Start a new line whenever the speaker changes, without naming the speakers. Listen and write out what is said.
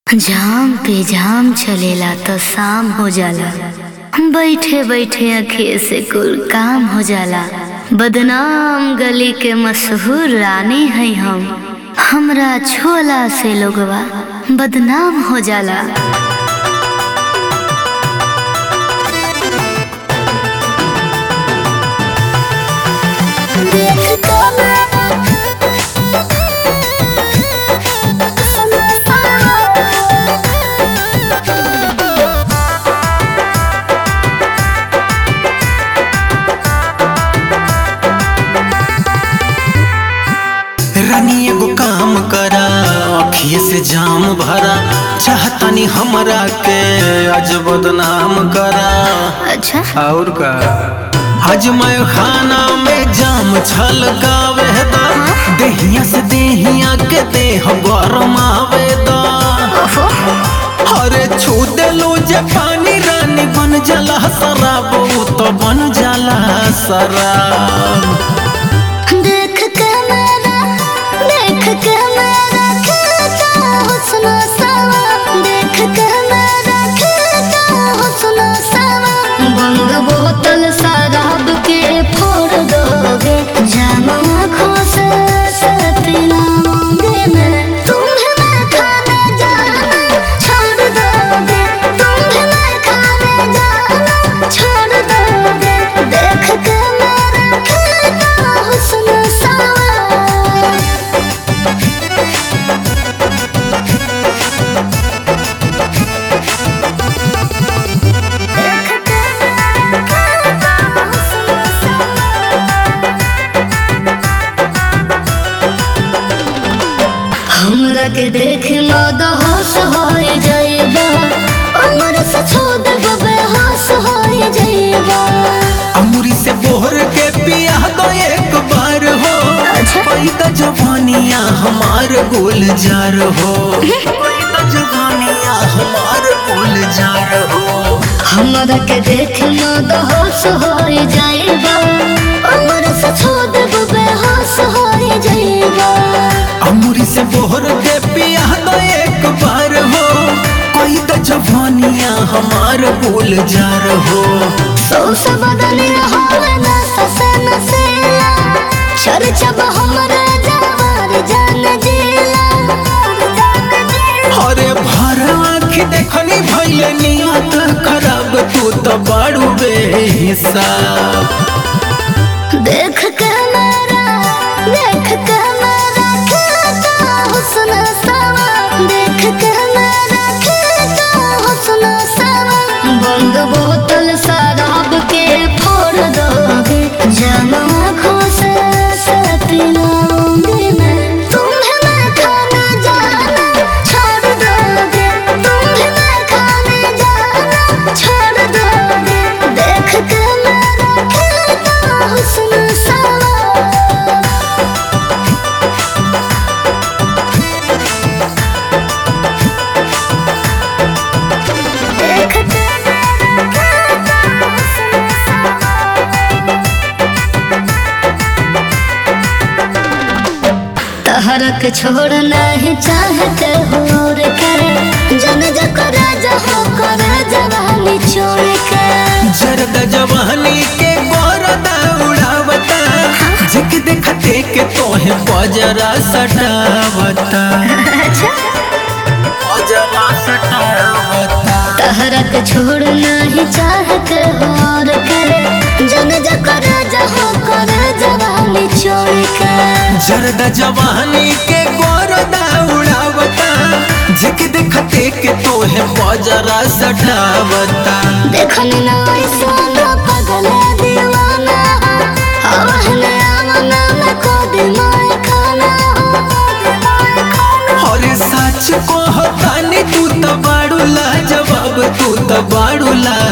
जाम पे जाम चलेला तो शाम हो जाला बैठे बैठे अखिए से कुल काम हो जाला बदनाम गली के मशहूर रानी है हम हमरा छोला से लोगवा बदनाम हो जाला
रानी एगो काम करा अखिए से जाम भरा चाहतानी हमरा के आज बदनाम करा
अच्छा
और का आज मैं खाना में जाम छल गावे दा देहिया से देहिया के देह गरम आवे दा अरे छू देलू जे पानी रानी बन जाला शराब ऊ तो बन जाला शराब
देख के मेरा देख के मेरा खिलता हुस्न सावा देख के मेरा खिलता हुस्न सावा बंद बोतल शराब के फोड़ दोगे जाम आँखों से सपना मांगे मैं तुम्हें मैं खाने जाना छोड़ दोगे तुम्हें मैं खाने जाना छोड़ दोगे देख के मेरा खिलता हुस्न सावा हमरा के देख मद होश हो जाइबा उमर से छोड़ देबो बेहोश हो जाइबा
अमूरी से बोहर के पिया दो एक बार हो
अच्छा।
पैदा जवानिया हमार गुलजार हो पैदा जवानिया हमार गुलजार हो
हमरा के देख मद होश हो जाइबा उमर से छोड़ देबो बेहोश हो जाइबा
अमूरी से बोहर के पिया दो एक बार हो पैदा जवानिया हमार गुलजार हो
सौ से बदल होवे ना ससे नसेला चर्चा हमरा जवार जान जिला
अरे भर आँखी देखनी भैले नियत खराब तू तो बाड़ू बेहिसाब
देख के मेरा देख के मेरा खिलता हुस्न सावा देख के मेरा खिलता हुस्न सावा बंद बोतल शराब के फोड़ दोगे जाम आँखों से सपनाऊंगी मैं तुम्हें मैं खाने जाना छोड़ दोगे तुम्हें मैं खाने जाना छोड़ दोगे देख के मेरा खिलता हुस्न सावा देख के मेरा खिलता हुस्न तहरक छोड़ नहीं चाहते और के जन जकर जहो कर जवानी छोड़ के
जरद जवानी के गोरदा उड़ावता जिक देखते के तोहे बजरा सटावता
अच्छा
बजरा सटावता
तहरक छोड़ नहीं चाहते और के जन जकर जहो कर जवानी छोड़ के
जरद जवानी के गोरदा उड़ावता जिक देखते के तोहे बजरा सटावता
देखनी ना ऐसा ना पगल दीवाना हवन आमना में को दिमाग खाना
अरे सच को होतानी तू तो बाड़ू ला जवाब तू तो बाड़ू ला